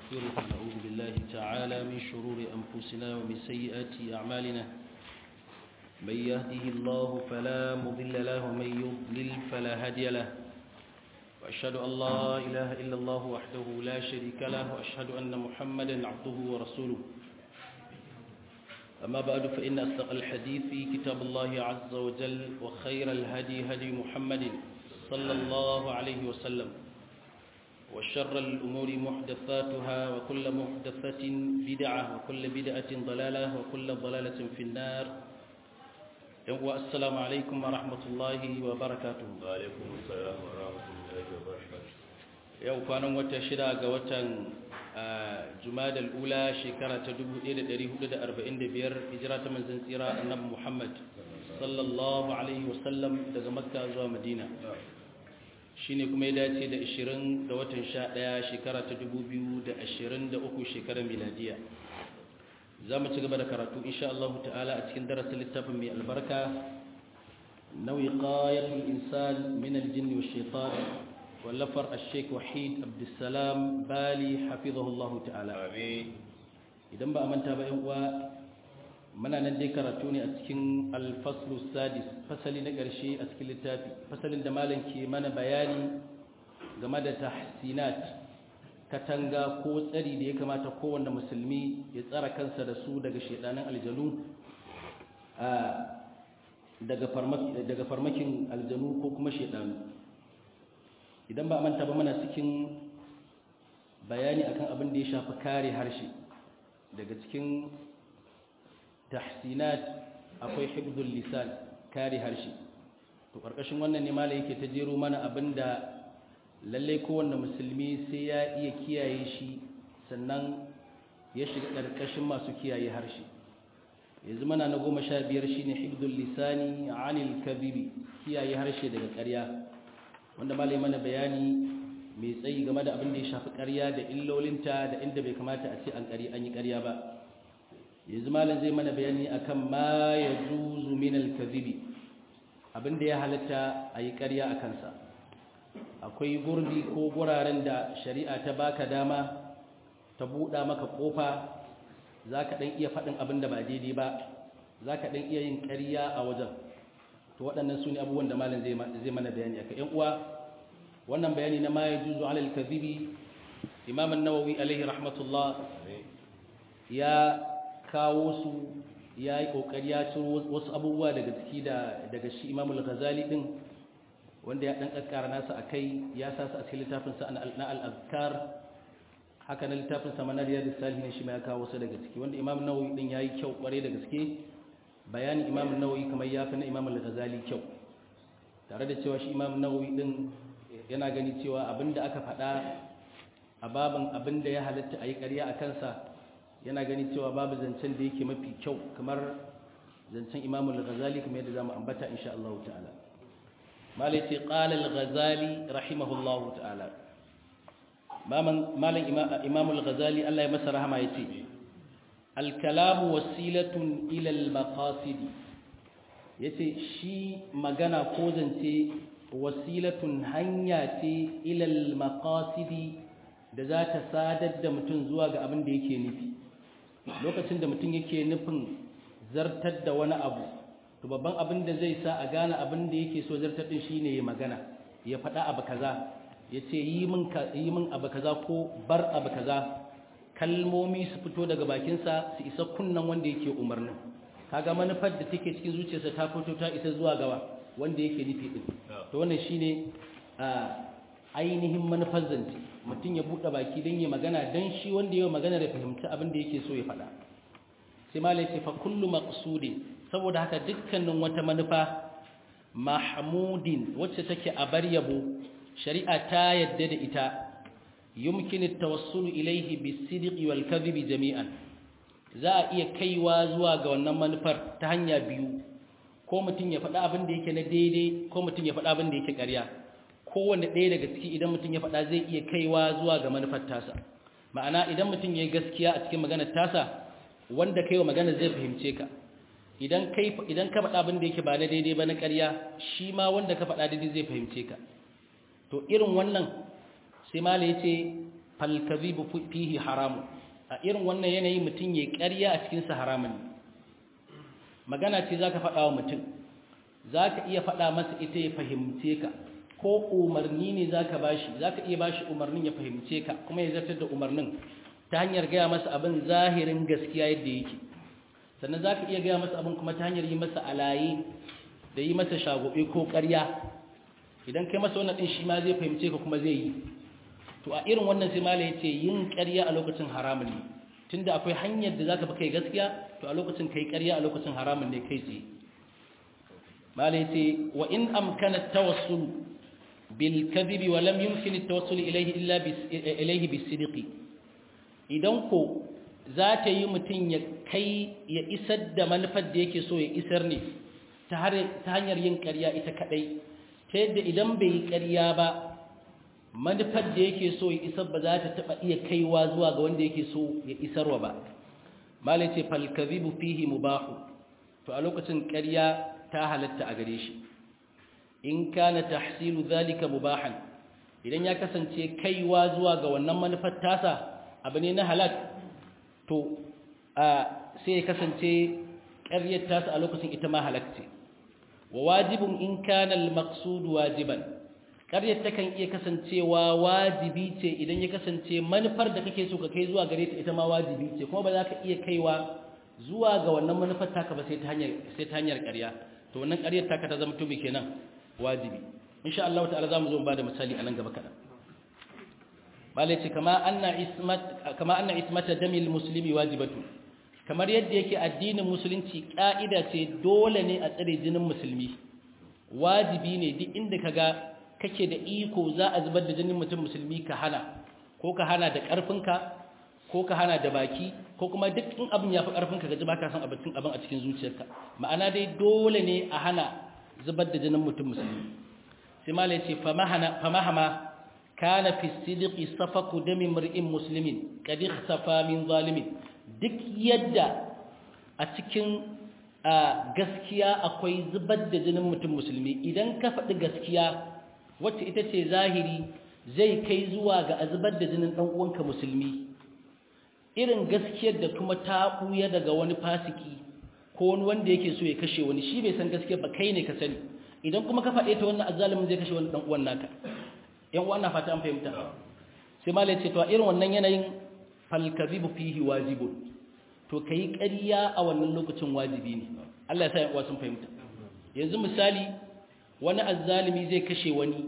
ونستغفره ونعوذ بالله تعالى من شرور أنفسنا ومن سيئات أعمالنا من يهده الله فلا مضل له ومن يضلل فلا هادي له وأشهد أن لا إله إلا الله وحده لا شريك له وأشهد أن محمدا عبده ورسوله أما بعد فإن أصدق الحديث كتاب الله عز وجل وخير الهدي هدي محمد صلى الله عليه وسلم وشر الأمور محدثاتها وكل محدثة بدعة وكل بدعة ضلالة وكل ضلالة في النار والسلام عليكم ورحمة الله وبركاته وعليكم السلام ورحمة الله وبركاته yau kwanan wata shida ga watan jumadal ula shekara ta 1445 hijira ta manzon tsira annabi Muhammad sallallahu alaihi wasallam daga makka zuwa madina shine kuma ya dace da 20 ga watan 11 shekara ta 2023 shekarar miladiya za mu ci gaba da karatu insha Allah ta'ala a cikin darasin littafin mai albarka nau'i qayatul insan min al-jinn wa shaitan wallafar al-sheikh wahid abdussalam bali hafizahullahu ta'ala amin idan ba a manta ba yan uwa muna nan dai karatu ne a cikin alfaslu sadis fasali na ƙarshe a cikin littafi fasalin da malam ke mana bayani game da tahsinat katanga ko tsari da ya kamata kowanne musulmi ya tsara kansa da su daga shedanin aljanu daga farmakin aljanu ko kuma shedanu idan ba a manta ba muna cikin bayani akan abin da ya shafi kare harshe daga cikin tahsinat akwai hibdul lisan kare harshe to karkashin wannan ne malai yake ta jero mana abinda lalle kowanne musulmi sai ya iya kiyaye shi sannan ya shiga karkashin masu kiyaye harshe yanzu mana na goma sha biyar shine hibdul lisani anil kadhibi kiyaye harshe daga ƙarya wanda malai mana bayani mai tsayi game da abin da ya shafi ƙarya da illolinta da inda bai kamata a ce an yi ƙarya ba yanzu malam zai mana bayani akan ma ya juzu min al-kadhibi abinda ya halatta a yi ƙarya a kansa akwai gurbi ko guraren da shari'a ta baka dama ta buɗa maka ƙofa za ka ɗan iya faɗin abin da ba daidai ba za ka ɗan iya yin ƙarya a wajen to waɗannan su ne abubuwan da malam zai mana bayani aka ‘yan uwa wannan bayani na ma ya juzu alal kadhibi imam an-nawawi alaihi rahmatullah ya kawo su ya yi ƙoƙari ya ciro wasu abubuwa daga ciki daga shi imamul ghazali ɗin wanda ya ɗan ƙaƙƙara nasa a kai ya sa su a cikin littafinsa na al'adkar haka na littafinsa manar yadda salihin shi ma ya kawo su daga ciki wanda imam nawawi ɗin ya yi kyau ƙware da gaske bayanin imam nawawi kamar ya fi na imamul ghazali kyau tare da cewa shi imam nawawi ɗin yana gani cewa abin da aka faɗa a babin abin da ya halatta a yi ƙarya a kansa yana gani cewa babu zancen da yake mafi kyau kamar zancen imamul ghazali kamar yadda zamu ambata insha Allah ta'ala malai ce qala al-ghazali rahimahullahu ta'ala malam imamul ghazali Allah ya masa rahama yace al-kalamu wasilatun ila al-maqasid yace shi magana ko zance wasilatun hanya ce ila al-maqasid da za ta sadar da mutum zuwa ga abin da yake nufi lokacin da mutum yake nufin zartar da wani abu to babban abin da zai sa a gane abin da yake so zartar din shine ya magana ya faɗa abu kaza ya ce yi min abu kaza ko bar abu kaza kalmomi su fito daga bakinsa su isa kunnan wanda yake umarnin kaga manufar da take cikin zuciyarsa ta fito ta isa zuwa gawa wanda yake nufi din to wannan shine ainihin manufar zance mutum ya buɗe baki don yi magana don shi wanda ya magana da fahimci abin da yake so ya faɗa sai malai ce fa kullu maqsudin saboda haka dukkanin wata manufa mahmudin wacce take a bar yabo shari'a ta yadda da ita yumkin at-tawassul ilayhi bis-sidqi wal-kadhibi jami'an za a iya kaiwa zuwa ga wannan manufar ta hanya biyu ko mutum ya faɗa abin da yake na daidai ko mutum ya faɗa abin da yake ƙarya kowane ɗaya daga ciki idan mutum ya faɗa zai iya kaiwa zuwa ga manufar tasa ma'ana idan mutum ya yi gaskiya a cikin maganar tasa wanda kai wa magana zai fahimce ka idan kai idan ka faɗa abin da yake ba na daidai ba na ƙarya shi ma wanda ka faɗa daidai zai fahimce ka to irin wannan sai mala ya ce fal kadhibu fihi haramun a irin wannan yanayi mutum ya ƙarya a cikin sa haramun magana ce zaka faɗa wa mutum zaka iya faɗa masa ita ya fahimce ka ko umarni ne zaka bashi zaka iya bashi umarnin ya fahimce ka kuma ya zartar da umarnin ta hanyar gaya masa abin zahirin gaskiya yadda yake sannan zaka iya gaya masa abin kuma ta hanyar yi masa alaye da yi masa shagobe ko ƙarya idan kai masa wannan din shi ma zai fahimce ka kuma zai yi to a irin wannan sai malai yace yin ƙarya a lokacin haramun ne tunda akwai hanyar da zaka fi kai gaskiya to a lokacin kai ƙarya a lokacin haramun ne kai tsaye malai yace wa in amkana tawassul bil kadhibi wa lam yumkin at-tawassul ilayhi illa ilayhi bis-sidqi idan ko za ta yi mutum ya kai ya isar da manufar da yake so ya isar ne ta hanyar yin ƙarya ita kadai ta yadda idan bai yi ƙarya ba manufar da yake so ya isar ba za ta taɓa iya kaiwa zuwa ga wanda yake so ya isarwa ba malai ce falkazibu fihi mubahu to a lokacin ƙarya ta halatta a gare shi in kana tahsilu zalika mubahan idan ya kasance kaiwa zuwa ga wannan manufar tasa abu ne na halal to sai ya kasance ƙaryar tasa a lokacin ita ma halakce wa wajibin in kana al-maqsud wajiban ƙaryar takan iya kasancewa wajibi ce idan ya kasance manufar da kake so ka kai zuwa gare ta ita ma wajibi ce kuma ba za ka iya kaiwa zuwa ga wannan manufar taka ba sai ta hanyar sai ta hanyar ƙarya to wannan ƙaryar taka ta zama tubi kenan wajibi insha Allah ta'ala zamu zo mu bada misali a nan gaba kadan malai ce kama anna ismat kama anna ismata damil muslimi wajibatu kamar yadda yake addinin musulunci ka'ida ce dole ne a tsare jinin musulmi wajibi ne duk inda kaga kake da iko za a zubar da jinin mutum musulmi ka hana ko ka hana da karfinka ko ka hana da baki ko kuma duk in abin ya fi karfinka ka ji baka san abin abin a cikin zuciyarka ma'ana dai dole ne a hana zubar da jinin mutum musulmi sai malai ce famahama kana fi sidqi safaku dami mar'in muslimin kad ikhtafa min zalimin duk yadda a cikin gaskiya akwai zubar da jinin mutum musulmi idan ka faɗi gaskiya wacce ita ce zahiri zai kai zuwa ga a zubar da jinin ɗan uwanka musulmi irin gaskiyar da kuma ta ɓuya daga wani fasiki ko wani wanda yake so ya kashe wani shi bai san gaskiya ba kai ne ka sani idan kuma ka faɗe ta wannan azzalimin zai kashe wani ɗan uwan naka yan uwan na fata an fahimta sai malai ce to a irin wannan yanayin falkazibu fihi wajibun to kai ƙarya a wannan lokacin wajibi ne Allah ya sa yan uwa sun fahimta yanzu misali wani azzalimi zai kashe wani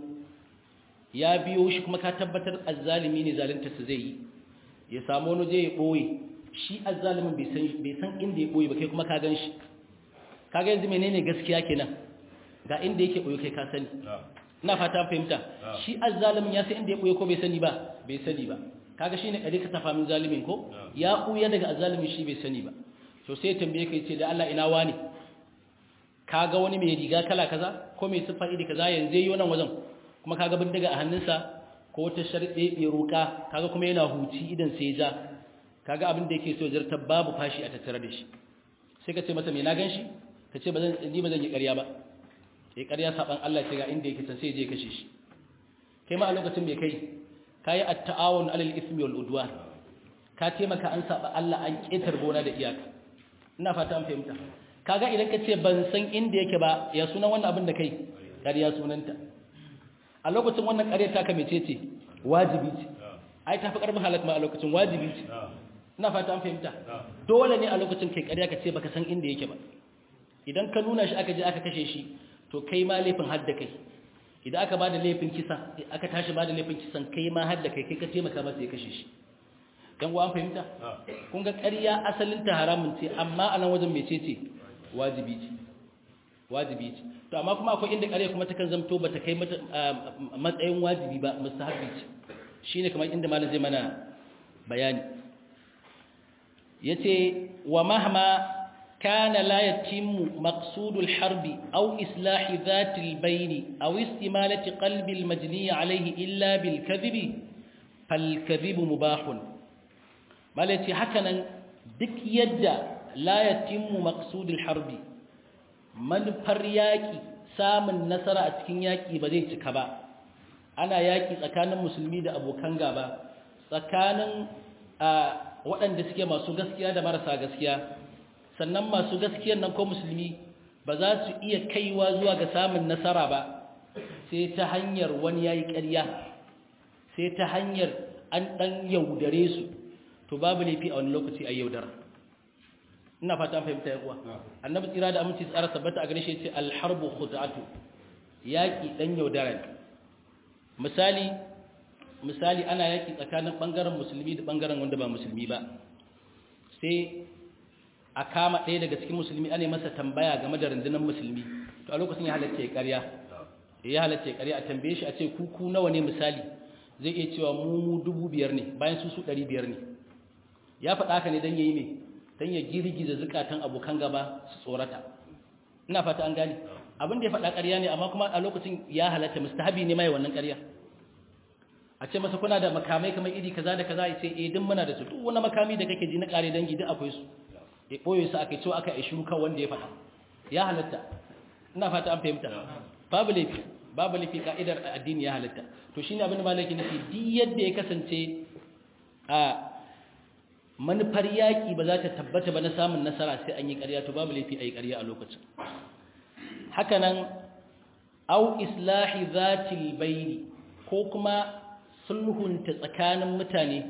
ya biyo shi kuma ka tabbatar azzalimi ne zalunta su zai yi ya samu wani je ya ɓoye shi azzalimin bai san inda ya ɓoye ba kai kuma ka gan shi kaga yanzu menene gaskiya kenan ga inda yake ɓoye kai ka sani ina fata fahimta shi azzalimin ya san inda ya ɓoye ko bai sani ba bai sani ba kaga shine kare ka tafa min zalimin ko ya ɓoye daga azzalimin shi bai sani ba to sai ya tambaye ka yace da Allah ina wani kaga wani mai riga kala kaza ko mai siffa iri kaza yanzu yayi wannan wajen kuma kaga bindiga a hannunsa ko ta sharɗe bai roƙa kaga kuma yana huci idan sai ja kaga abin da yake so zarta babu fashi a tattare da shi sai ka ce masa me na ganshi ka ce bazan ni bazan yi ƙarya ba eh ƙarya saban Allah ce ga inda yake san sai je kashe shi kai ma a lokacin me kai kai at-ta'awun 'alal ismi wal udwan ka taimaka an saba Allah an ketar gona da iyaka ina fata an fahimta kaga idan ka ce ban san inda yake ba ya sunan wannan abin da kai ƙarya sunanta a lokacin wannan ƙarya ta ka mece ce wajibi ce ai ta fi ƙarfin halak ma a lokacin wajibi ce ina fata an fahimta dole ne a lokacin kai ƙarya ka ce baka san inda yake ba idan ka nuna shi aka je aka kashe shi to kai ma laifin hadda kai idan aka bada laifin kisa aka tashi bada laifin kisan kai ma hadda kai kai ka taimaka masa ya kashe shi dan uwa an fahimta kun ga ƙarya asalin ta haramun ce amma a nan wajen mece ce wajibi ce wajibi ce to amma kuma akwai inda ƙarya kuma takan zamto bata kai matsayin wajibi ba mustahabbi ce shine kamar inda malam zai mana bayani yace wa mahma kana la yatimmu maqsudul harbi aw islahi dhatil bayni aw istimalati qalbi al majni alayhi illa bil kadhibi fal kadhibu mubahun malaci hakanan duk yadda la yatimmu maqsudul harbi manufar yaƙi samun nasara a cikin yaƙi ba zai cika ba ana yaƙi tsakanin musulmi da abokan gaba tsakanin waɗanda suke masu gaskiya da marasa gaskiya sannan masu gaskiyan nan ko musulmi ba za su iya kaiwa zuwa ga samun nasara ba sai ta hanyar wani yayi ƙarya sai ta hanyar an ɗan yaudare su to babu laifi a wani lokaci a yaudara ina fata an fahimta yawa annabi tsira da aminci tsara tabbata a gare shi ce alharbu khud'atu yaki dan yaudara ne misali misali ana yaki tsakanin bangaren musulmi da bangaren wanda ba musulmi ba sai a kama ɗaya daga cikin musulmi ana masa tambaya game da rundunar musulmi to a lokacin ya halatta ya ƙarya ya halatta ya ƙarya a tambaye shi a ce kuku nawa ne misali zai iya cewa mu mu dubu biyar ne bayan su su ɗari biyar ne ya faɗa haka ne don ya yi mai don ya girgiza zukatan abokan gaba su tsorata ina fata an gane abin da ya faɗa ƙarya ne amma kuma a lokacin ya halatta mustahabi ne mai wannan ƙarya a ce masa kuna da makamai kamar iri kaza da kaza ya ce eh duk muna da su duk wani makami da kake ji na ƙare dangi duk akwai su ya ɓoye su aka cewa aka yi shiru kan wanda ya faɗa ya halatta ina fata an fahimta babu laifi babu laifi ka'idar addini ya halatta to shine abin da malaki nufi duk yadda ya kasance a manufar yaƙi ba za ta tabbata ba na samun nasara sai an yi ƙarya to babu laifi a yi ƙarya a lokacin hakanan au islahi zatil baini ko kuma sulhunta tsakanin mutane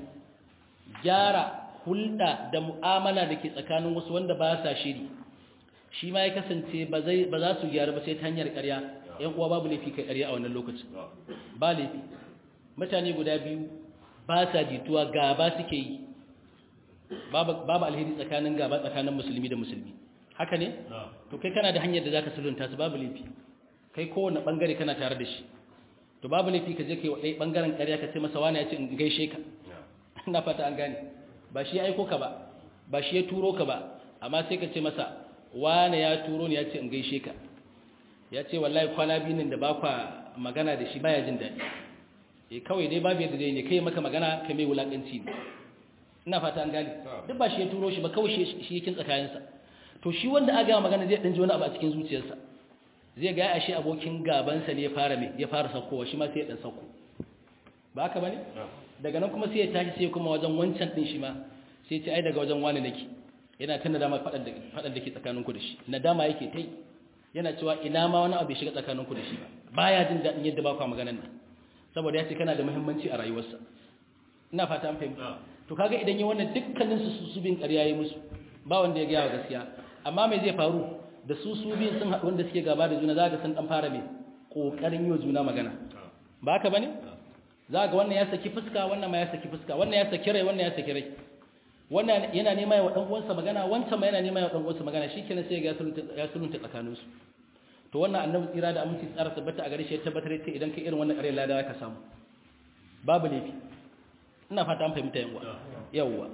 gyara hulɗa da mu'amala da ke tsakanin wasu wanda ba sa shiri shi ma ya kasance ba za su gyara ba sai ta hanyar ƙarya ‘yan uwa babu laifi kai ƙarya a wannan lokacin ba laifi mutane guda biyu ba sa jituwa gaba suke yi babu alheri tsakanin gaba tsakanin musulmi da musulmi haka ne to kai kana da hanyar da zaka sulunta su babu laifi kai kowane bangare kana tare da shi to babu laifi ka je kai wadai bangaren ƙarya ka ce masa wani ya ce in gaishe ka ina fata an gane ba shi ya aiko ka ba ba shi ya turo ka ba amma sai ka ce masa wani ya turo ni ya ce in gaishe ka ya ce wallahi kwana biyu nan da ba kwa magana da shi baya jin daɗi eh kawai dai babu yadda dai ne kai maka magana kai mai wulakanci ne ina fata an gane duk ba shi ya turo shi ba kawai shi yakin tsakaninsa to shi wanda aga magana zai dan ji wani abu a cikin zuciyarsa zai ga ashe abokin gabansa ne ya fara me ya fara saukowa shi ma sai ya dan sauko ba haka bane daga nan kuma sai ya tashi sai kuma wajen wancan din shi ma sai ya ce ai daga wajen wani nake yana tana dama fadan da fadan dake tsakanin ku da shi nadama yake tai yana cewa ina ma wani abu ya shiga tsakanin ku da shi ba baya jin dadin yadda ba ku maganar nan saboda ya ce kana da muhimmanci a rayuwarsa ina fata an fahimta to kaga idan yi wannan dukkanin su su bin ƙarya yi musu ba wanda ya gaya wa gaskiya amma me zai faru da su su biyun sun haɗu wanda suke gaba da juna za ka san ɗan fara mai ƙoƙarin yi wa juna magana ba haka ba ne za ga wannan ya saki fuska wannan ma ya saki fuska wannan ya saki rai wannan ya saki rai wannan yana nema ya wa ɗan uwansa magana wancan ma yana nema ya wa ɗan uwansa magana shikenan sai ya sulunta tsakaninsu to wannan annabi tsira da aminci tsara tabbata a gare shi ya tabbatar ce idan ka irin wannan ƙaryar lada ka samu babu laifi ina fata an fahimta yawa yawa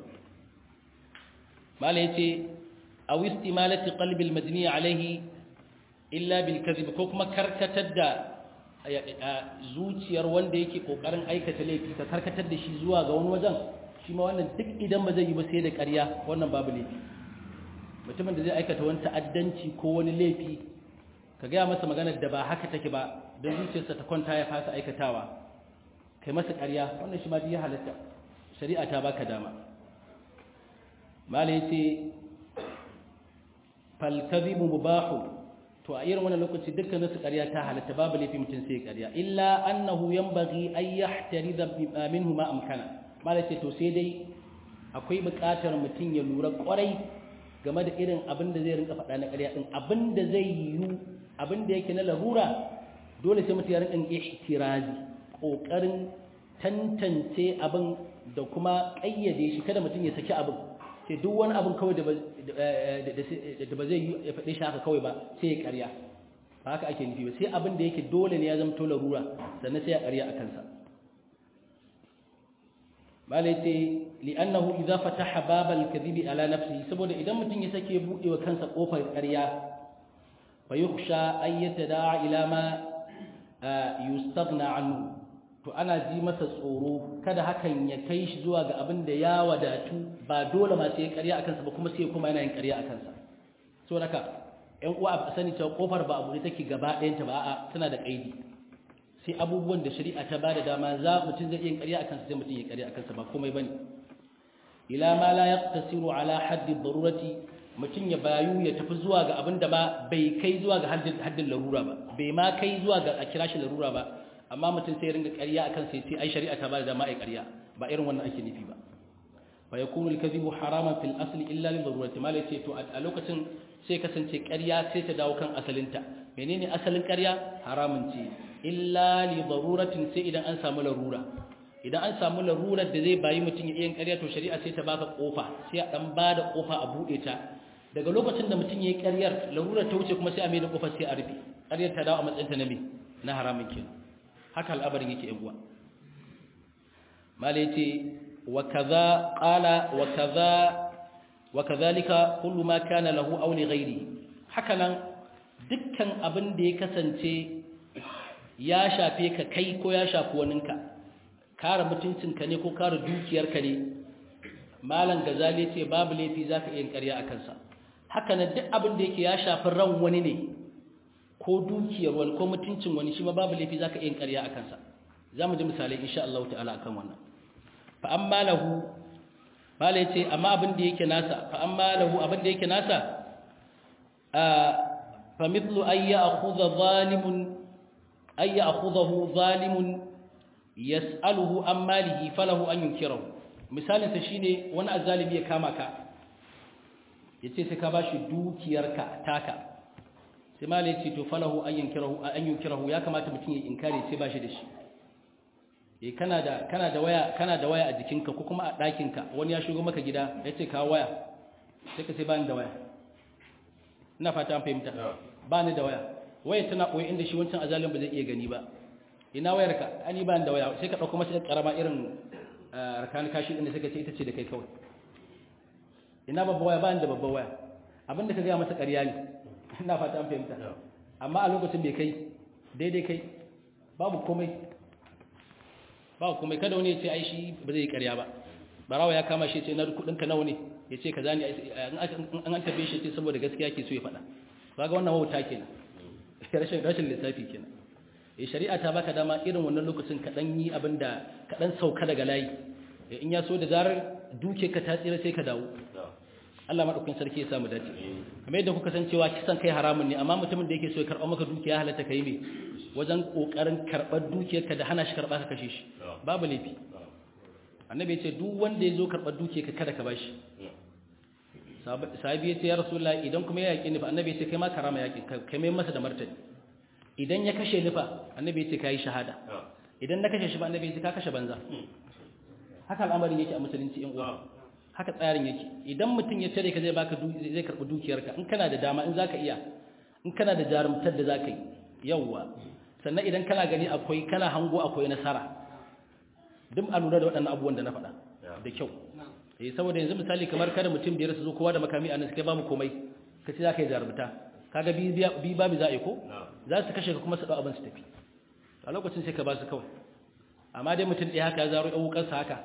mala yace aw istimalati qalbi almadni alayhi illa bil kadhib ko kuma karkatar da zuciyar wanda yake kokarin aikata laifi ka karkatar da shi zuwa ga wani wajen shi ma wannan duk idan ba zai yi ba sai da ƙarya wannan babu laifi mutumin da zai aikata wani ta'addanci ko wani laifi ka gaya masa maganar da ba haka take ba don zuciyarsa ta kwanta ya fasa aikatawa kai masa ƙarya wannan shi ma ya halatta shari'a ta baka dama mala yace fal kadhibu mubahu to a irin wannan lokaci dukkan su ƙarya ta halatta babu laifi mutum sai ƙarya illa annahu yanbaghi an yahtarida minhu ma amkana mala yace to sai dai akwai buƙatar mutum ya lura ƙwarai game da irin abin da zai rinka faɗa na ƙarya din abin da zai yi abin da yake na larura dole sai mutum ya rinka ihtirazi ƙoƙarin tantance abin da kuma ƙayyade shi kada mutum ya saki abin sai duk wani abin kawai da ba zai yi ya faɗe shi haka kawai ba sai ya ƙarya ba haka ake nufi ba sai abin da yake dole ne ya zama to larura sannan sai ya ƙarya a kansa malai ce li'annahu idza fataha babal kadhibi ala nafsihi saboda idan mutum ya sake buɗe wa kansa kofar ƙarya fa yukhsha an yatada'a ila ma yustaghna anhu to ana ji masa tsoro kada hakan ya kai shi zuwa ga abin da ya wadatu ba dole ma sai ya ƙarya a kansa ba kuma sai kuma yana yin ƙarya a kansa so haka ƴan uwa a sani cewa kofar ba abu ne take gaba ɗayanta ba a'a tana da ƙaidi sai abubuwan da shari'a ta bada dama za mutum zai iya ƙarya akan sai mutum ya ƙarya akan sa ba komai bane ila ma la yaqtasiru ala haddi darurati mutum ya bayu ya tafi zuwa ga abin da ba bai kai zuwa ga haddin larura ba bai ma kai zuwa ga a kira shi larura ba amma mutum sai ringa ƙarya akan sai sai ai shari'a ta ba da dama ai ƙarya ba irin wannan ake nufi ba fa yakunu al-kadhibu haraman fil asli illa li darurati malai ce to a lokacin sai kasance ƙarya sai ta dawo kan asalinta menene asalin ƙarya haramun ce illa li daruratin sai idan an samu larura idan an samu larurar da zai bayi mutum ya yin ƙarya to shari'a sai ta baka kofa sai a dan bada kofa a bude ta daga lokacin da mutum ya yi ƙaryar larurar ta wuce kuma sai a mai da kofar sai a rufe ƙaryar ta dawo a matsayinta na me na haramun kenan haka al'abarin yake yan uwa mala yace wa kaza qala wa kaza wa kadhalika kullu ma kana lahu aw li ghairi haka nan dukkan abin da ya kasance ya shafe ka kai ko ya shafi waninka kare mutuncinka ne ko kare dukiyarka ne malam gazali ce babu laifi zaka iya ƙarya a kansa haka nan duk abin da yake ya shafi ran wani ne ko dukiyar wani ko mutuncin wani shi ma babu laifi zaka iya ƙarya a kansa za mu ji misalai insha Allah ta'ala akan wannan fa amma lahu mala yace amma abin da yake nasa fa amma lahu abin da yake nasa a fa mithlu ay ya'khudha zalimun ay ya'khudhahu zalimun yas'aluhu an malihi falahu an yunkirahu misalin sa shine wani azzalimi ya kama ka yace sai ka bashi dukiyarka taka sai mala yace to falahu an yunkirahu an yunkirahu ya kamata mutum ya inkare sai bashi da shi eh kana da kana da waya kana da waya a jikinka ko kuma a ɗakinka wani ya shigo maka gida ya ce ka waya sai ka sai bani da waya ina fata an fahimta bani da waya waya tana koyi inda shi wancan azalin ba zai iya gani ba ina wayar ka ani bani da waya sai ka dauko masa karama irin rakan kashi inda sai ka ce ita ce da kai kawai ina babba waya bani da babba waya abinda ka ga masa ƙarya ne ina fata an fahimta amma a lokacin bai kai daidai kai babu komai ba kuma kada wani ya ce ai shi ba zai yi ƙarya ba barawa ya kama shi ce na kudinka nawa ne ya ce ka zani an an tabe shi ce saboda gaskiya ke so ya faɗa ba ga wannan wauta kenan rashin rashin lissafi kenan eh shari'a ta baka dama irin wannan lokacin ka dan yi abin da ka dan sauka daga layi in ya so da zarar duke ka ta tsira sai ka dawo Allah madaukakin sarki ya samu dace kamar yadda kuka san cewa kisan kai haramun ne amma mutumin da yake so ya karɓa maka dukiya halatta kai ne wajen kokarin karɓar dukiyarka da hana shi karɓa ka kashe shi babu laifi annabi ya ce duk wanda ya zo karɓar dukiyarka kada ka bashi sahabi ya ce ya rasulullah idan kuma ya yaƙi nufa annabi ya ce kai ma karama yaƙi kai mai masa da martani idan ya kashe nufa annabi ya ce ka yi shahada idan na kashe shi ba annabi ya ce ka kashe banza haka al'amarin yake a musulunci yan uwa haka tsarin yake idan mutum ya tare ka zai baka zai karɓi dukiyarka in kana da dama in zaka iya in kana da jarumtar da zaka yi yawwa sannan idan kana gani akwai kana hango akwai nasara duk a lura da waɗannan abubuwan da na faɗa da kyau eh saboda yanzu misali kamar kada mutum biyar su zo kowa da makami a nan kai babu komai ka ce za ka yi jarumta kaga bi bi babu za a yi ko za su kashe ka kuma su ɗau abin su tafi a lokacin sai ka ba su kawai amma dai mutum ɗaya haka ya zaro ɗan wukarsa haka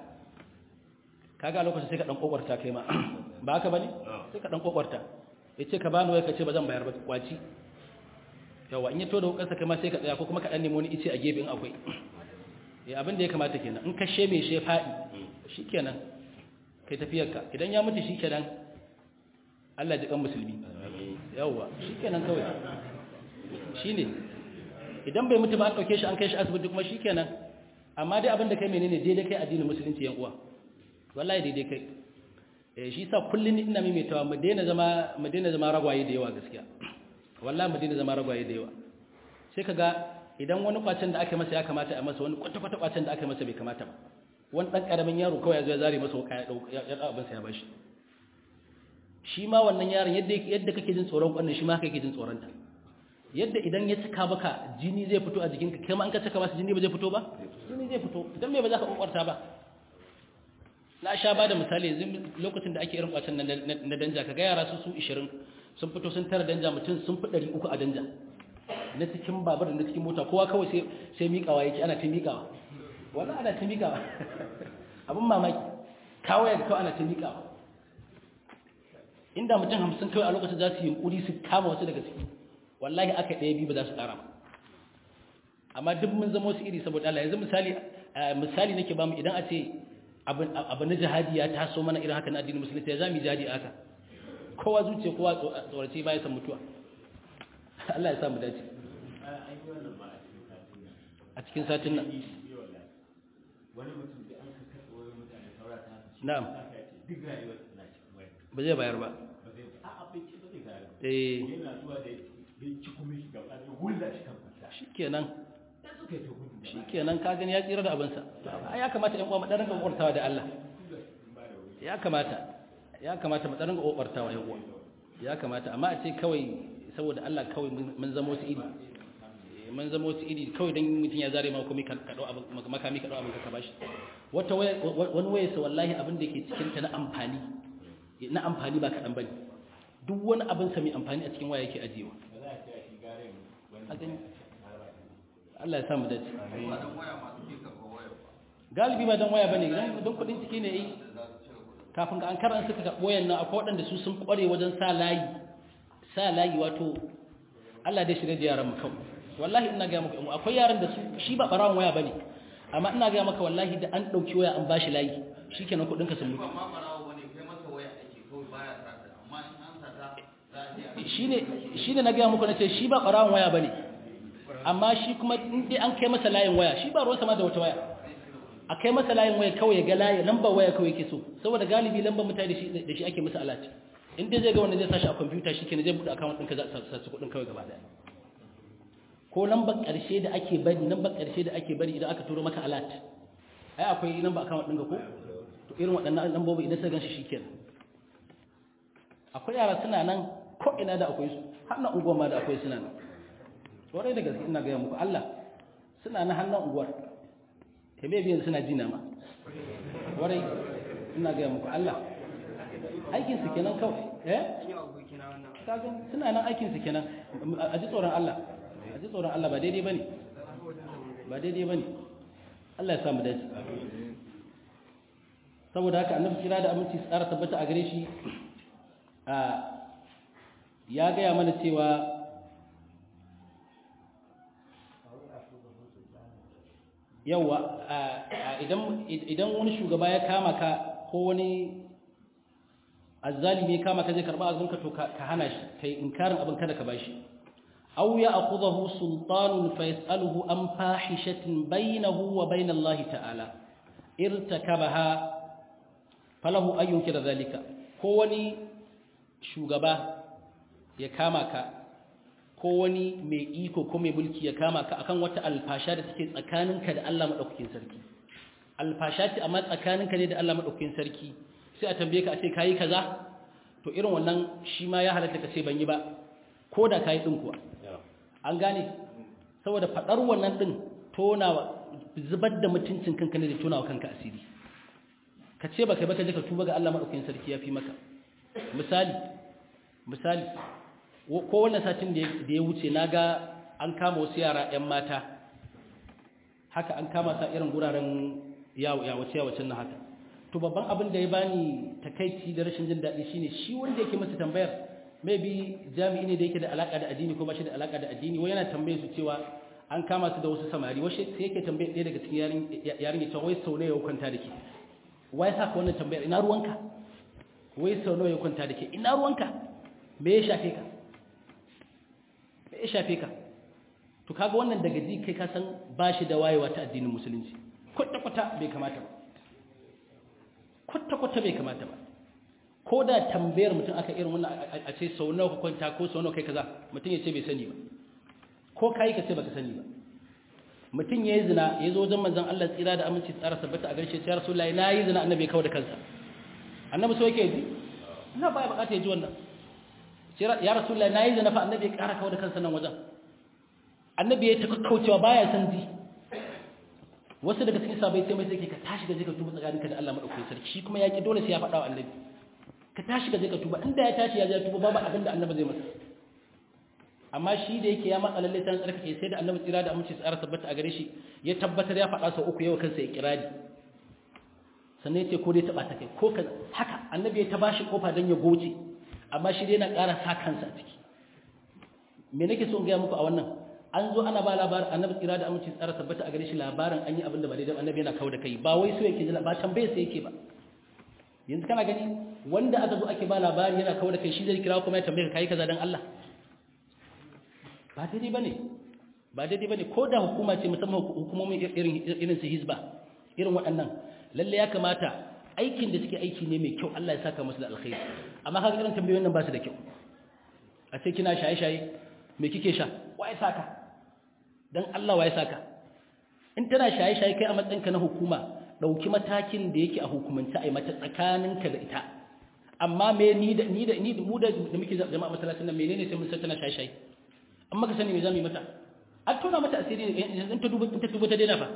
kaga a lokacin sai ka ɗan ƙwaƙwarta kai ma ba haka ba ne sai ka ɗan ƙwaƙwarta ya ce ka bani wai ka ce ba zan bayar ba kwaci yawa in ya to da wukarsa kai ma sai ka tsaya ko kuma ka ɗan nemo wani ice a gefe in akwai ya abin da ya kamata kenan in ka she mai she faɗi shi kenan kai tafiyarka idan ya mutu shi kenan Allah ji kan musulmi yawa shi kenan kawai shi ne idan bai mutu ba an ɗauke shi an kai shi asibiti kuma shi kenan amma dai abin da kai menene daidai kai addinin musulunci yan uwa wallahi daidai kai eh shi sa kullun ina maimaitawa mu daina zama mu daina zama ragwaye da yawa gaskiya wallahi mu daina zama ragwaye da yawa sai kaga idan wani kwacin da aka masa ya kamata a masa wani kwata-kwata kwacin da aka masa bai kamata ba wani ɗan ƙaramin yaro kawai ya zo ya zare masa wuka ya ɗau abinsa ya bashi shi ma wannan yaron yadda kake jin tsoron ƙwannan shi ma kake jin tsoronta yadda idan ya cika baka jini zai fito a jikinka kai ma an ka cika masa jini ba zai fito ba jini zai fito idan me ba za ka ƙwaƙwarta ba na sha ba da misali yanzu lokacin da ake irin kwacin na danja ka ga yara su su 20 sun fito sun tara danja mutum sun fi 300 a danja na cikin babar da na cikin mota kowa kawai sai sai miƙawa yake ana ta miƙawa wannan ana ta miƙawa abin mamaki kawai da kawai ana ta miƙawa inda mutum hamsin kawai a lokacin za su yi yunkuri su kama wasu daga ciki wallahi aka ɗaya biyu ba za su ƙara ba amma duk mun zama wasu iri saboda Allah yanzu misali misali nake ba mu idan a ce abu na jihadi ya taso mana irin haka na addinin musulunci ya zami jihadi aka kowa zuciya kowa tsorace baya san mutuwa Allah ya sa mu dace a cikin satin nan wani mutum da an ka karɓo wani mutane saura ta na'am duk rayuwar na cikin waya ba zai bayar ba ba zai a abinci ba zai bayar ba eh yana zuwa da ya ci kuma shi gaba da hulla shi kan fasa shikenan da suka yi ta gudu da shikenan ka gani ya tsira da abinsa ya kamata ƴan uwa mu dan rinka kokartawa da Allah ya kamata ya kamata mu dan rinka kokartawa ƴan uwa ya kamata amma a ce kawai saboda Allah kawai mun zama wasu iri mun zama wasu iri kawai dan mutum ya zare ma komai ka dau abin makami ka dau abin ka bashi wata wani waye sa wallahi abin da yake cikin ta na amfani na amfani ba kaɗan bane duk wani abin sa mai amfani a cikin waya yake ajiyewa ba za a ce a shi gare wani a gani Allah ya sa mu dace ba don waya masu ke karɓar waya ba galibi ba dan waya bane dan don kudin ciki ne yi da za su cire kuɗin kafin ka an karan suka karɓo wayan nan akwai waɗanda su sun ƙware wajen sa layi sa layi wato Allah dai shirye da yaran mu kawai wallahi ina ga maka akwai yaran da su shi ba barawon waya bane amma ina ga maka wallahi da an ɗauki waya an bashi layi shikenan kuɗin ka sun mutu ba ma ɓarawo ba ne kai masa waya ake kawai baya sata amma in an sata za a je a shine shine na ga muku nace shi ba barawon waya bane amma shi kuma in dai an kai masa layin waya shi ba ruwan sama da wata waya a kai masa layin waya kawai ya ga layi lambar waya kawai yake so saboda galibi lambar mutane da shi da shi ake masa alati in dai zai ga wanda zai sashi a kwamfuta shi kenan zai buɗe account ɗinka za a sasu kuɗin kawai gaba ɗaya ko lambar ƙarshe da ake bari lambar ƙarshe da ake bari idan aka turo maka alat ai akwai lambar account ɗinka ko to irin waɗannan lambobi idan sai ganshi shikenan akwai yara suna nan ko ina da akwai su har na unguwar ma da akwai suna nan warai da gaske ina gaya muku Allah suna na hannun unguwar ta bai biyan suna jina ma warai ina gaya muku Allah aikin su kenan kawai eh kaga suna nan aikin su kenan a ji tsoron Allah a ji tsoron Allah ba daidai bane ba daidai bane Allah ya sa mu dace saboda haka annabi kira da aminci tsara tabbata a gare shi a ya gaya mana cewa yawa idan wani shugaba ya kama ka ko wani azzalimi ya kama ka zai karba abinka to ka hana shi kai inkarin abin kada ka bashi aw ya akhudhahu sultanun fa yas'aluhu an fahishatin bainahu wa bain Allah ta'ala irtakabaha falahu an yunkira zalika ko wani shugaba ya kama ka ko wani mai iko ko mai mulki ya kama ka akan wata alfasha da take tsakaninka da Allah madaukakin sarki alfasha ce amma tsakaninka ne da Allah madaukakin sarki sai a tambaye ka a ce kayi kaza to irin wannan shi ma ya halatta ka ce ban yi ba ko da kayi din kuwa an gane saboda fadar wannan din tonawa zubar da mutuncin kanka ne da tonawa kanka asiri ka ce baka baka je ka tuba ga Allah madaukakin sarki ya fi maka misali misali ko wannan satin da ya wuce na ga an kama wasu yara 'yan mata haka an kama sa irin guraren yawace-yawacen na haka to babban abin da ya bani takaici da rashin jin daɗi shine shi wanda yake masa tambayar maybe jami'i ne da yake da alaka da addini ko ba shi da alaka da addini wai yana tambaye su cewa an kama su da wasu samari washe sai yake tambaye ɗaya daga cikin yarin yarin ya wai sau ne ya kwanta da ke wai sa ka wannan tambayar ina ruwanka wai sau nawa ya kwanta da ke ina ruwanka me ya shafe ka me ya shafe ka to kaga wannan daga ji kai ka san ba shi da wayewa ta addinin musulunci kwata-kwata bai kamata ba kwata-kwata bai kamata ba ko da tambayar mutum aka irin wannan a ce sau nawa ka kwanta ko sau nawa kai kaza mutum ya ce bai sani ba ko kai ka ce baka sani ba mutum ya yi zina ya zo wajen manzon Allah tsira da aminci tsara sabbata a garshe ya rasulullahi na yi zina annabi ya kawo da kansa annabi so yake ji ina baya bukata ya ji wannan ya rasulullahi na yi zina fa annabi ya kara kawo da kansa nan wajen annabi ya taka kaucewa baya san ji wasu daga cikin sabai sai mai sai ka tashi ga je ka tuba tsakaninka da Allah madaukakin sarki shi kuma ya ki dole sai ya faɗa wa annabi ka tashi ga je ka tuba inda ya tashi ya je tuba babu abin da annabi zai masa amma shi da yake ya matsa lalle san tsarkake sai da annabi tsira da aminci tsara tabbata a gare shi ya tabbatar ya faɗa sau uku yau kansa ya kirari sannan ya ce ko dai taɓa ta kai ko kaza haka annabi ya ta bashi kofa don ya goce amma shi dai yana ƙara sa kansa a ciki me nake so in gaya muku a wannan an zo ana ba labarin annabi tsira da aminci tsara tabbata a gare shi labarin an yi abin da ba daidai annabi yana kawo da kai ba wai so yake jira ba tambaye sai yake ba yanzu kana gani wanda aka zo ake ba labari yana kawo da kai shi zai kira kuma ya tambaye ka kai kaza dan Allah ba daidai bane ba daidai bane ko da hukuma ce musamman hukumomin irin irin su hizba irin waɗannan lalle ya kamata aikin da suke aiki ne mai kyau Allah ya saka musu da alkhairi amma kaga irin tambayoyin nan ba su da kyau a ce kina shaye-shaye me kike sha waye saka dan Allah waye saka in tana shaye-shaye kai a matsayinka na hukuma dauki matakin da yake a hukumance ai mata tsakaninka da ita amma me ni da ni da ni mu da da muke jama'a masallacin nan menene sai mun san tana shaye-shaye amma ka sani me zamu yi mata an tona mata asiri in ta duba in ta duba ta daina fa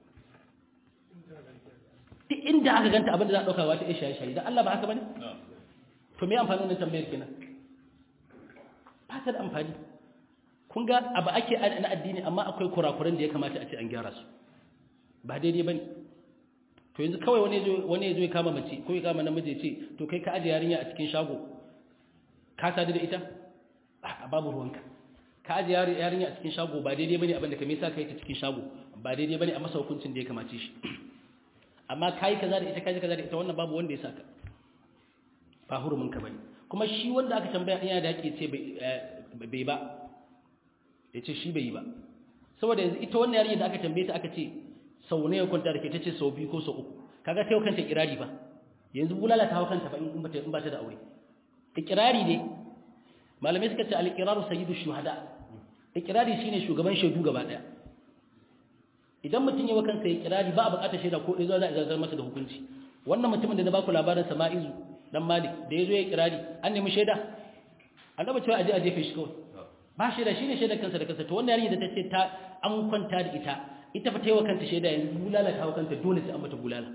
duk inda aka ganta abin da za a dauka wata ya shaye-shaye dan Allah ba haka bane to me amfanin wannan tambayar kenan ba ta da amfani kun ga abu ake na addini amma akwai kurakuran da ya kamata a ce an gyara su ba daidai ba ne to yanzu kawai wani ya zo ya kama mace ko ya kama namiji ya ce to kai ka aje yarinya a cikin shago ka sadu da ita a babu ruwanka ka aje yarinya a cikin shago ba daidai ba ne abinda ka mesa ka yi ta cikin shago ba daidai ba ne a masa hukuncin da ya kamace shi amma ka yi kaza da ita ka yi kaza da ita wannan babu wanda ya saka ba hurumin ka bane kuma shi wanda aka tambaya yana da haƙƙi ce bai ba ya ce shi bai yi ba saboda yanzu ita wannan yarinya da aka tambaye ta aka ce sau ne ya kwanta da ke ta ce sau biyu ko sau uku kaga ta yau kanta kirari ba yanzu bulala ta hau kanta ba in ba ta da aure ikirari ne malamai suka ce al-iqraru sayyidu shuhada ikirari shine shugaban shaidu gaba daya idan mutum ya wa kansa ya kirari ba a bukatar shaida ko ɗaya za a zartar masa da hukunci wannan mutumin da na baku labarin sama'izu dan malik da ya zo ya kirari an nemi shaida annabi cewa aje a jefe shi kawai ba shaida shine shaidar kansa da kansa to wannan yarinya da ta ce ta an kwanta da ita ita fa taiwa kanta shaida yanzu bulala ta kanta dole sai an mata bulala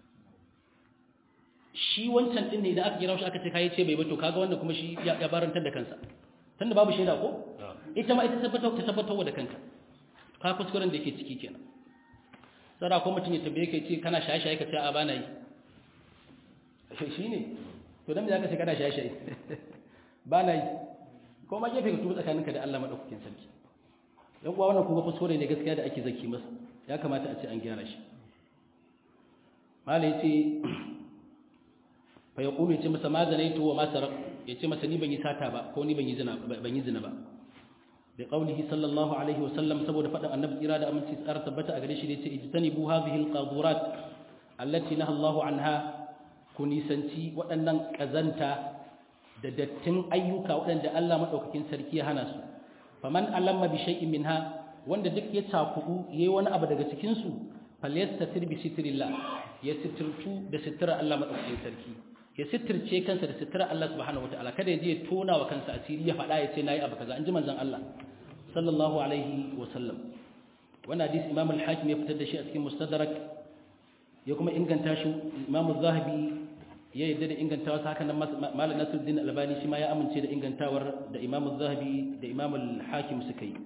shi wancan din ne idan aka kira shi aka ce kai ce bai ba to kaga wannan kuma shi ya barantar da kansa tunda babu shaida ko ita ma ita tabbatar ta tabbatar da kanta ka kuskuren da yake ciki kenan tsara ko mutum ya tambaye kai ce kana shaye-shaye ka ce a bana yi shi ne to dan me zaka ce kana shaye-shaye bana yi ko ma gefe ka tuba tsakaninka da Allah madaukakin sarki yan uwa wannan kuma kuskure ne gaskiya da ake zaki masa ya kamata a ce an gyara shi mala yace fa yaqulu yace masa ma zanaitu wa ma sarq yace masa ni ban yi sata ba ko ni ban yi zina ban yi zina ba bi qawlihi sallallahu alaihi wa sallam saboda fadan annabi tsira da aminci tsara tabbata a gare shi da yace ijtanibu hadhihi alqadurat allati naha Allah anha ku nisanci waɗannan kazanta da dattin ayyuka waɗanda Allah madaukakin sarki ya hana su faman alamma bi shay'in minha wanda duk ya takudu yayi wani abu daga cikin su falyastatir bi sitrillah ya sitirtu da sitira Allah madaukakin sarki ya sitirce kansa da sitira Allah subhanahu wataala kada ya je ya tona wa kansa asiri ya faɗa ya ce nayi abu kaza anji manzon Allah sallallahu alaihi wa sallam wannan hadisi Imam al-Hakim ya fitar da shi a cikin Mustadrak ya kuma inganta shi Imam az-Zahabi ya yadda da ingantawa haka nan malam Nasiruddin Albani shi ma ya amince da ingantawar da Imam Az-Zahabi da Imam Al-Hakim suka yi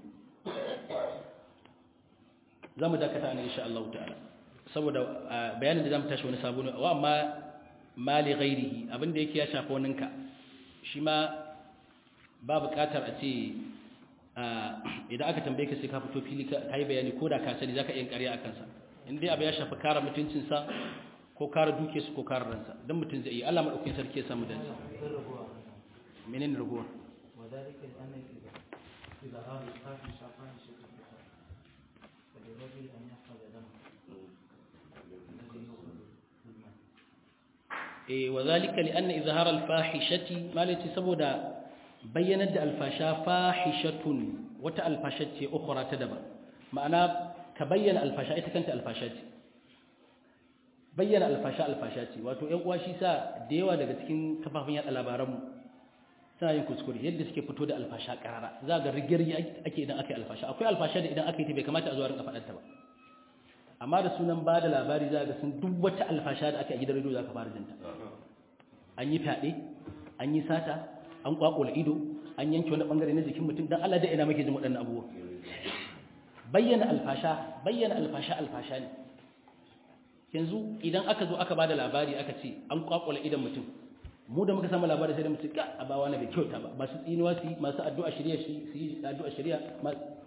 zamu dakata ne insha Allah ta'ala saboda bayanin da zamu tashi wani sabo ne wa amma mali ghairihi abinda yake ya shafa waninka shi ma ba buƙatar a ce idan aka tambaye ka sai ka fito fili ka yi bayani ko da ka sani zaka iya ƙarya akan sa in dai abu ya shafi kare mutuncinsa ko kare duke su ko kare ransa don mutum zai yi Allah maɗaukin sarki ya samu dansa menene ragowa وذلك لأن إذا هذا الخاف شافان شكل فللرجل أن يحفظ دمه الذي يخرج بالماء eh wa zalika li anna izhar al fahishati malati saboda bayyanar da alfasha fahishatun wata alfasha ce ukhra ta daban ma'ana ka bayyana alfasha ita kanta alfasha ce bayyana alfasha alfasha ce wato ƴan uwa shi sa da yawa daga cikin kafafen yaɗa labaranmu suna yin kuskure yadda suke fito da alfasha ƙarara za ga rigirgi ake idan aka yi alfasha akwai alfasha da idan aka yi ta bai kamata a zuwa rinka faɗar ta ba amma da sunan ba da labari za ga sun duk wata alfasha da aka yi a gidan rediyo za ka fara jinta an yi fyaɗe an yi sata an kwakula ido an yanke wani bangare na jikin mutum dan Allah da ina muke jin waɗannan abubuwa bayyana alfasha bayyana alfasha alfasha ne yanzu idan aka zo aka bada labari aka ce an kwakula idan mutum mu da muka samu labari sai da mutum ka abawa na bai kyauta ba masu tsinuwa su masu addu'a shari'a su yi addu'a shari'a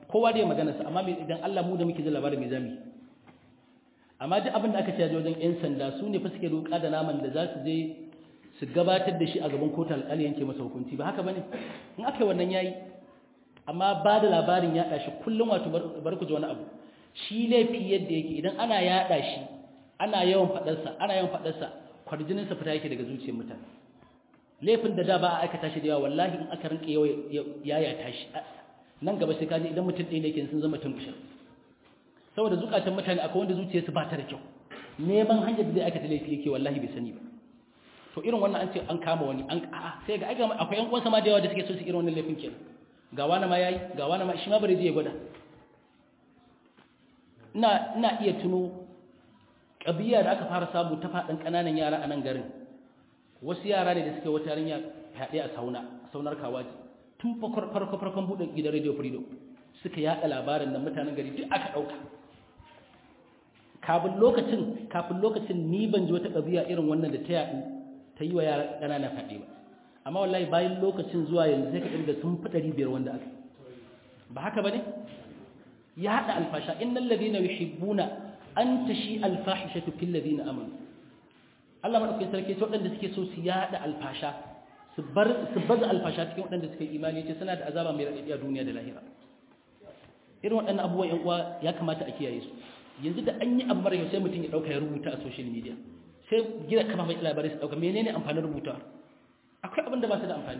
kowa da ya magana sa amma idan Allah mu da muke ji labarin mai zami amma duk abin da aka ce wajen yan sanda su ne fa suke roƙa da naman da za su je su gabatar da shi a gaban kotu alƙali yanke masa hukunci ba haka bane in aka yi wannan yayi amma ba da labarin yaɗa shi kullum wato bar ku ji wani abu shi laifi yadda yake idan ana yaɗa shi ana yawan faɗarsa ana yawan faɗarsa kwarjininsa fita yake daga zuciyar mutane laifin da da ba a aikata shi da yawa wallahi in aka rinka yayata shi nan gaba sai kaji idan mutum ɗaya ne ke sun zama tunkushin saboda zukatan mutane akwai wanda zuciyarsu ba ta da kyau neman hanyar da zai aikata laifi yake wallahi bai sani ba to irin wannan an ce an kama wani an a'a sai ga akwai yan uwansa ma da yawa da suke so su irin wannan laifin kenan ga wani ma yayi ga wani ma shi ma bare je ya gwada ina ina iya tuno kabiya da aka fara samu ta faɗin ƙananan yara a nan garin wasu yara ne da suke wata yarinya haɗe a sauna a saunar kawaji tun farko farkon buɗe gidan radio freedom suka yaɗa labarin da mutanen gari duk aka ɗauka kafin lokacin kafin lokacin ni ban ji wata ƙabiya irin wannan da ta yaɗu ta yi wa yara ƙananan faɗe ba amma wallahi bayan lokacin zuwa yanzu sai ka ɗirga sun fi ɗari biyar wanda aka ba haka ba ne ya haɗa alfasha innal ladina yuhibbuna an tashi alfahishatu fil ladina amanu Allah madaukakin sarki ce waɗanda suke so su yada alfasha su bar su baza alfasha cikin waɗanda suke imani ce suna da azaba mai raɗaɗi a duniya da lahira irin waɗannan abubuwan ƴan uwa ya kamata a kiyaye su yanzu da an yi abu mara yau sai mutum ya ɗauka ya rubuta a social media sai gina kama mai labarai su ɗauka menene amfanin rubuta akwai abin da ba su da amfani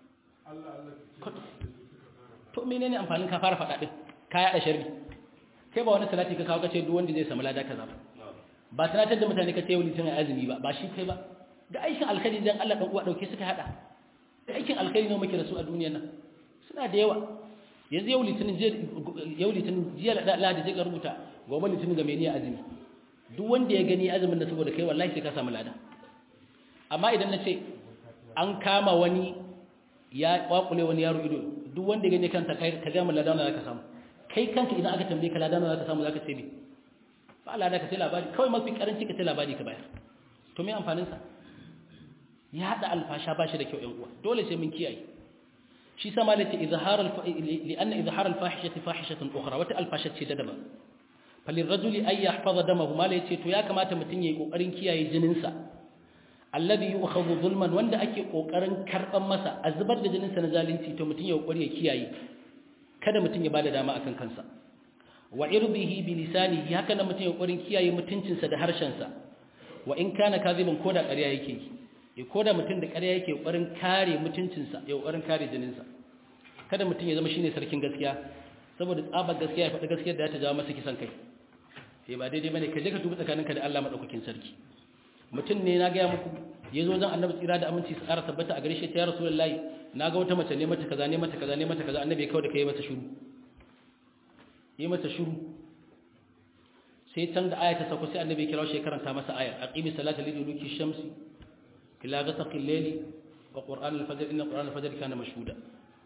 to menene amfanin ka fara faɗa ɗin ka yaɗa sharri kai ba wani salati ka kawo kace duk wanda zai samu lada kaza ba ba tunatar da mutane kace yau litinin azumi ba ba shi kai ba da aikin alkhairi dan Allah dan uwa dauke suka hada da aikin alkhairi ne muke da su a duniyar nan suna da yawa yanzu yau litinin yau litinin jiya da Allah da zai rubuta gobe litinin ga mai niyyar azumi duk wanda ya gani azumin da saboda kai wallahi sai ka samu lada amma idan na ce an kama wani ya kwakule wani yaro ido duk wanda ya gani kanta kai ka ga mu lada na ka samu kai kanka idan aka tambaye ka ladan za ka samu za ka ce me ba lada ka sai labari kawai mafi karanci ka sai labari ka bayar to me amfanin sa ya hada alfasha ba shi da kyau yan uwa dole sai mun kiyaye shi sama da ce izhar al li anna izhar al fahishati fahishatan ukhra wata alfasha ce da daban falil rajuli ay yahfaza damahu mala yace to ya kamata mutun yayi kokarin kiyaye jinin sa alladhi yu'khadhu zulman wanda ake kokarin karban masa a zubar da jinin sa na zalunci to mutun ya kokari ya kiyaye kada mutum ya bada dama akan kansa wa irbihi bi lisanihi haka nan mutum ya kokarin kiyaye mutuncinsa da harshensa wa in kana kaziban koda ƙarya yake yi ya koda mutum da ƙarya yake kokarin kare mutuncinsa ya kokarin kare jininsa kada mutum ya zama shine sarkin gaskiya saboda tsabar gaskiya ya faɗi gaskiyar da ta jawo masa kisan kai eh ba daidai bane ka je ka dubi tsakaninka da Allah madaukakin sarki mutum ne na gaya muku ya zo wajen annabi tsira da aminci su ƙara tabbata a gare shi ta ya rasulullahi na ga wata mace ne mata kaza ne mata kaza ne mata kaza annabi ya kawo da kai mata shiru yi mata shiru sai can da aya ta sauko sai annabi ya kira shi karanta masa ayar aqimi salata liduluki shamsi ila ghasaqil layli wa qur'an al-fajr inna qur'an al-fajr kana mashhuda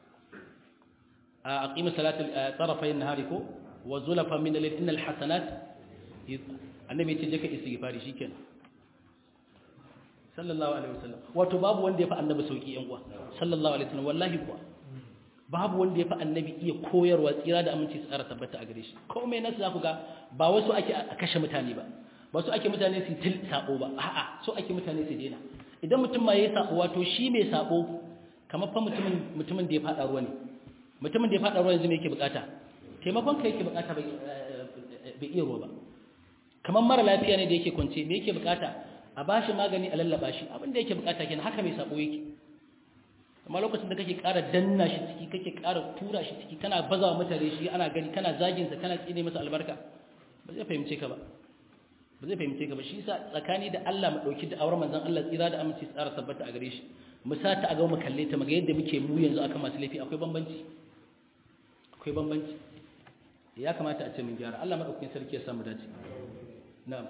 aqimi salata tarafay an-nahari ko wa zulafa min al-layl innal hasanat annabi ya ce je ka istighfari shikenan sallallahu alaihi wasallam wato babu wanda ya fi annabi sauki yan uwa sallallahu alaihi wasallam wallahi kuwa babu wanda ya fi annabi iya koyarwa tsira da aminci tsara tabbata a gare shi komai nasu za ku ga ba wasu ake a kashe mutane ba ba su ake mutane su til sabo ba a'a so ake mutane su daina idan mutum ma yayi sabo wato shi mai sabo kamar fa mutumin mutumin da ya fada ruwa ne mutumin da ya fada ruwa yanzu me yake bukata taimakon ka yake bukata bai iya ruwa ba kamar mara lafiya ne da yake kwance me yake bukata a ba shi magani a lallaba shi abinda yake bukata kenan haka mai sabo yake amma lokacin da kake ƙara danna shi ciki kake ƙara tura shi ciki kana baza wa mutane shi ana gani kana zagin sa kana tsine masa albarka ba zai fahimce ka ba ba zai fahimce ka ba shi yasa tsakani da Allah mu dauki da auren manzon Allah tsira da aminci tsara tabbata a gare shi mu sa ta a ga mu kalle ta muga yadda muke mu yanzu akan masu laifi akwai bambanci akwai bambanci ya kamata a ce mun gyara Allah madaukakin sarki ya samu dace na'am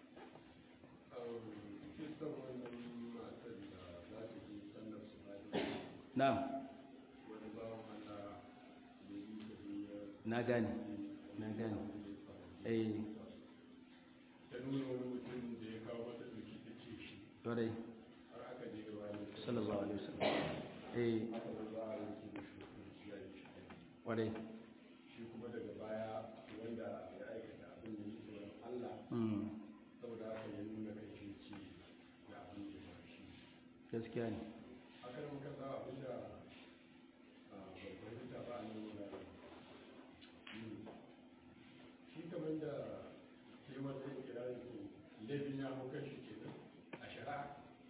na'am na gane na gane eh ta nuna wani mutum da ya kawo mata doki ta ce shi dore har aka je gaba da sallallahu alaihi wasallam eh aka bar za a yanke da shi hukunci ya yi shi ware shi kuma gaskiya ne akan muka sa abinda babban fahimta ba a nan wuraren shi kamar da ke wata kirarin su laifin ya hau kan shi kenan a shari'a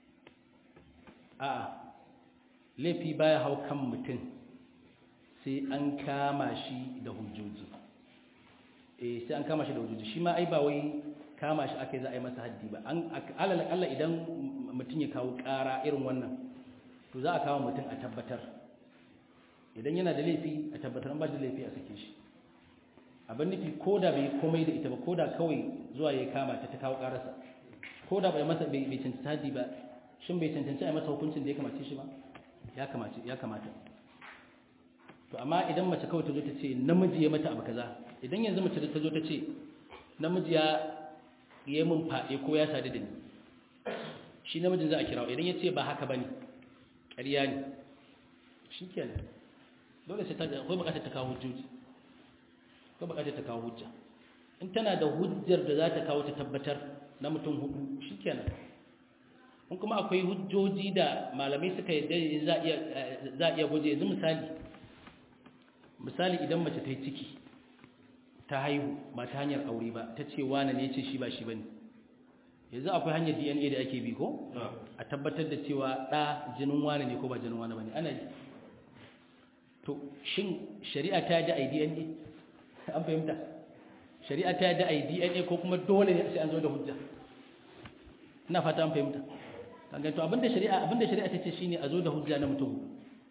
a'a laifi baya hau kan mutum sai an kama shi da hujjoji eh sai an kama shi da hujjoji shi ma ai ba wai kama shi aka yi za a yi masa haddi ba an alal akalla idan mutum ya kawo ƙara irin wannan to za a kawo mutum a tabbatar idan yana da laifi a tabbatar an ba da laifi a sake shi abin nufi ko da bai komai da ita ba ko da kawai zuwa ya kama ta ta kawo ƙararsa ko da bai masa bai cancanci haddi ba shin bai cancanci a masa hukuncin da ya kamace shi ba ya kamace ya kamata to amma idan mace kawai ta zo ta ce namiji ya mata abu kaza idan yanzu mace ta zo ta ce namiji ya yi min faɗe ko ya sadu da ni shi namijin za a kira idan ya ce ba haka bane ƙarya ne shi kenan dole sai ta akwai buƙatar ta kawo hujjoji akwai buƙatar ta kawo hujja in tana da hujjar da za ta kawo ta tabbatar na mutum hudu shi kenan in kuma akwai hujjoji da malamai suka yi za a iya gwaje yanzu misali misali idan mace ta yi ciki ta haihu ba ta hanyar aure ba ta ce wane ne ce shi ba shi ba ne yanzu akwai hanyar dna da ake bi ko a tabbatar da cewa ɗa jinin wane ne ko ba jinin wane ba ne ana yi to shin shari'a ta yadda a yi dna an fahimta shari'a ta yadda a yi dna ko kuma dole ne sai an zo da hujja ina fata an fahimta kaga to abinda shari'a abinda shari'a tace shine a zo da hujja na mutum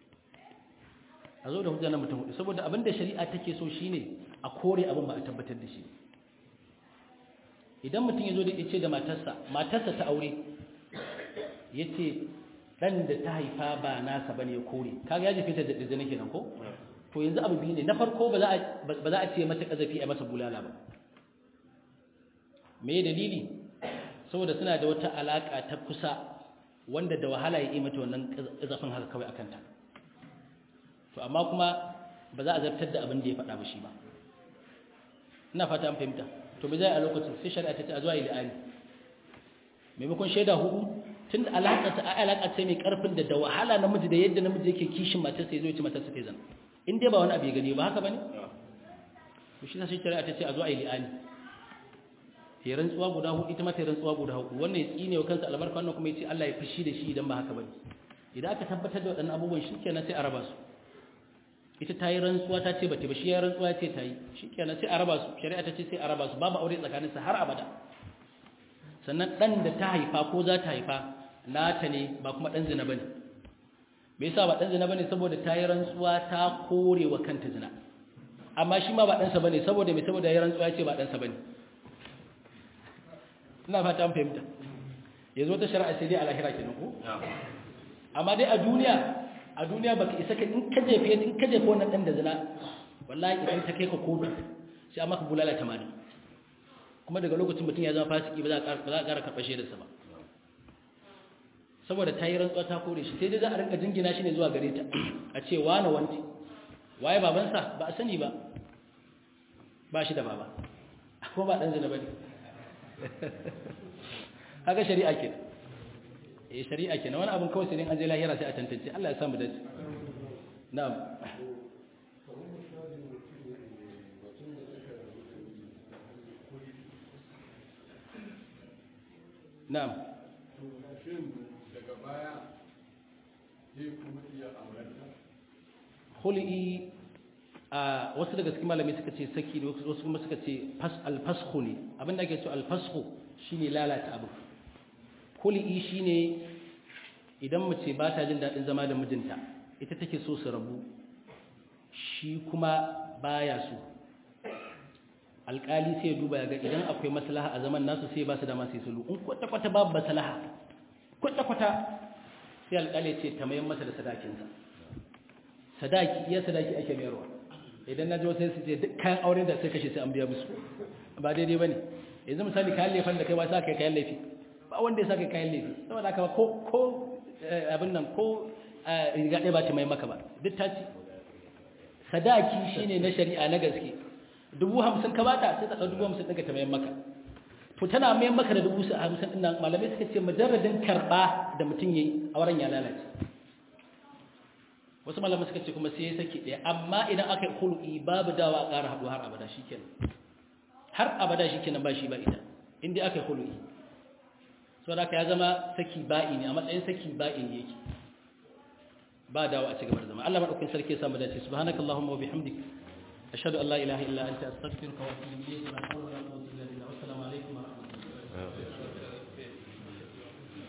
a zo da hujja na mutum saboda abinda shari'a take so shine a kore abin ba a tabbatar da shi idan mutum ya zo da yace da matarsa matarsa ta aure yace dan da ta haifa ba nasa bane ya kore kaga ya jefe ta da dizini kenan ko to yanzu abu biyu ne na farko ba za a ba za a ce mata kazafi a masa bulala ba me dalili saboda suna da wata alaka ta kusa wanda da wahala ya yi mata wannan zafin haka kawai akanta to amma kuma ba za a zartar da abin da ya faɗa ba shi ba ina fata an fahimta to me zai a lokacin sai shari'a ta ce a zuwa yi la'ani maimakon shaida hudu tun da alaƙa ta alaƙa ce mai ƙarfin da da wahala namiji da yadda namiji yake kishin matarsa ya zo ya ci matarsa ta zana in dai ba wani abu ya gani ba haka ba ne to shi sai shari'a ta ce a zuwa yi la'ani ya rantsuwa guda hudu ita mata rantsuwa guda hudu wannan ya tsine wa kansa albarka wannan kuma ya ce Allah ya fushi da shi idan ba haka bane idan aka tabbatar da waɗannan abubuwan shikenan sai a raba su ita ta yi rantsuwa ta ce bata ba shi ya rantsuwa ce ta yi shikenan sai a raba su shari'a ta ce sai a raba su babu aure tsakanin su har abada sannan dan da ta haifa ko za ta haifa nata ne ba kuma dan zina bane me yasa ba dan zina bane saboda ta yi rantsuwa ta kore wa kanta zina amma shi ma ba dan sa bane saboda me saboda ya rantsuwa ya ce ba dan sa bane ina fata an fahimta yanzu wata shari'a sai dai a lahira kenan ko amma dai a duniya a duniya baka isa ka in ka jefe in ka jefe wannan dan da zina wallahi idan ta kai ka kotu sai amma ka bulala 80 kuma daga lokacin mutum ya zama fasiki ba za a ba za a ƙara karɓar shaidarsa ba saboda ta yi rantsuwa ta kore shi sai dai za a rinka jingina shi ne zuwa gare ta a ce wane wanti waye babansa ba a sani ba ba shi da baba ko ba ɗan zina ba ne haka shari'a ke eh shari'a ke na wani abin kawai sai an je lahira sai a tantance Allah ya samu dace na'am na'am shin daga baya zai kuma iya aurenta khul'i a wasu daga cikin malamai suka ce saki da wasu kuma suka ce alfashu ne abinda ake cewa alfashu shine lalata abu khul'i shine idan mace ba ta jin daɗin zama da mijinta ita take so su rabu shi kuma baya so alƙali sai ya duba ya ga idan akwai maslaha a zaman nasu sai ba su dama sai sulhu in kwata-kwata babu maslaha kwata-kwata sai alƙali ce ta mayan masa da sadakinsa sadaki iya sadaki ake mayarwa idan na jiwa sai su ce duk kayan auren da sai kashe sai an biya musu ba daidai ba ne yanzu misali kayan laifin da kai ba sa kai kayan laifi ba wanda ya sa kai kayan laifi saboda haka ko ko abin nan ko riga ɗaya ba ta mai maka ba duk ta ci sadaki shine na shari'a na gaske dubu hamsin ka bata sai ta ɗau dubu hamsin ɗaga ta mai maka to tana mai maka da dubu hamsin ɗin nan malamai suka ce majarradin karɓa da mutum ya yi auren ya lalace wasu malamai suka ce kuma sai ya saki ɗaya amma idan aka yi hulɗi babu dawa a ƙara haɗu har abada shi kenan har abada shi kenan ba shi ba ita inda aka yi hulɗi sau da ya zama saki ba'i ne a matsayin saki ba'i ne yake ba dawa a cigaba da zama Allah maɗaukin sarki ya samu dace subhanakallahumma wa bihamdik ashhadu an la ilaha illa anta astaghfiruka wa atubu ilayk wa la hawla wa la quwwata illa billah wassalamu alaikum wa rahmatullahi